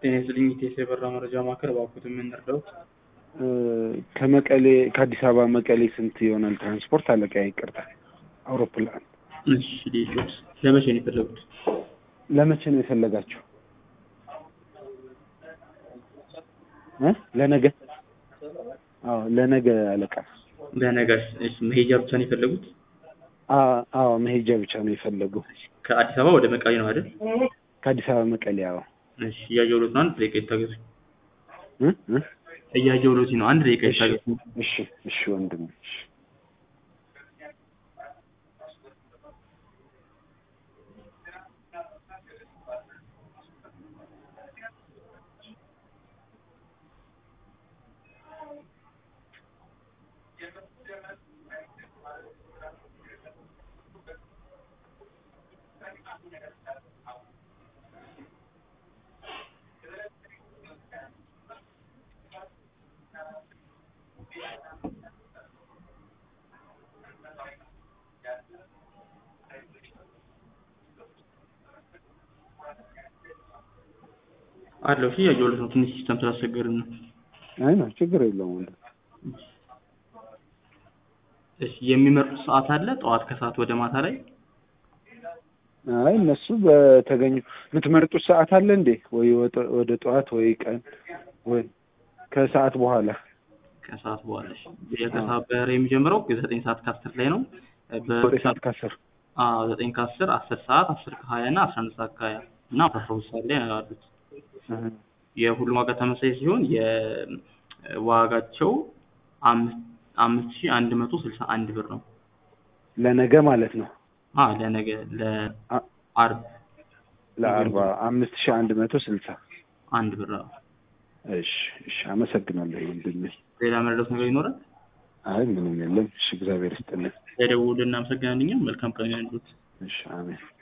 ጤና ይስጥልኝ ኢቴስ የበራ መረጃ ማዕከል እባክዎት የምንረዳዎት? ከመቀሌ ከአዲስ አበባ መቀሌ ስንት ይሆናል ትራንስፖርት? አለቃ ይቅርታ፣ አውሮፕላን እሺ ዴሾስ ለመቼ ነው የፈለጉት? ለመቼ ነው የፈለጋችሁ? እ ለነገ አዎ ለነገ አለቃ። ለነጋሽ እሺ መሄጃ ብቻ ነው የፈለጉት? አ- አዎ መሄጃ ብቻ ነው የፈለጉ። ከአዲስ አበባ ወደ መቀሌ ነው አይደል? ከአዲስ አበባ መቀሌ። አዎ እሺ እያየሁሎት ነው። አንድ ደቂቃ ይታገሱ። እ እ እያየሁሎት ነው። አንድ ደቂቃ እሺ ይታገሱ። እሺ እሺ ወንድም እሺ አለው እሺ እያየሁሎት ነው። ትንሽ ሲስተም ስላስቸገርን ነው። አይ ነው ችግር የለውም ወንድም። እሺ የሚመርጡት ሰዓት አለ? ጠዋት ከሰዓት ወደ ማታ ላይ አይ እነሱ በተገኙ የምትመርጡት ሰዓት አለ እንዴ? ወይ ወደ- ወደ ጠዋት ወይ ቀን ወይ ከሰዓት በኋላ? ከሰዓት በኋላ እሺ። የከሰዓት በረራ የሚጀምረው ዘጠኝ ሰዓት ከአስር ላይ ነው። ዘጠኝ ሰዓት ከአስር አዎ ዘጠኝ ከአስር አስር ሰዓት አስር ከሀያ እና አስራ አንድ ሰዓት ከሀያ እና አስራ ሁለት ሰዓት ላይ አሉት። እህ። የሁሉም ዋጋ ተመሳሳይ ሲሆን የዋጋቸው አምስት አምስት ሺህ አንድ መቶ ስልሳ አንድ ብር ነው። ለነገ ማለት ነው። አ ለነገ ለአርብ ለአርባ አምስት ሺህ አንድ መቶ ስልሳ አንድ ብር ነው። እሺ እሺ አመሰግናለሁ ወንድሜ። ሌላ መረዳት ነገር ይኖራል? አይ ምንም የለም። እሺ እግዚአብሔር ይስጥልኝ። ለደውል እናመሰግናለን። እኛም መልካም ቀን ይሁንልዎት። እሺ አሜን።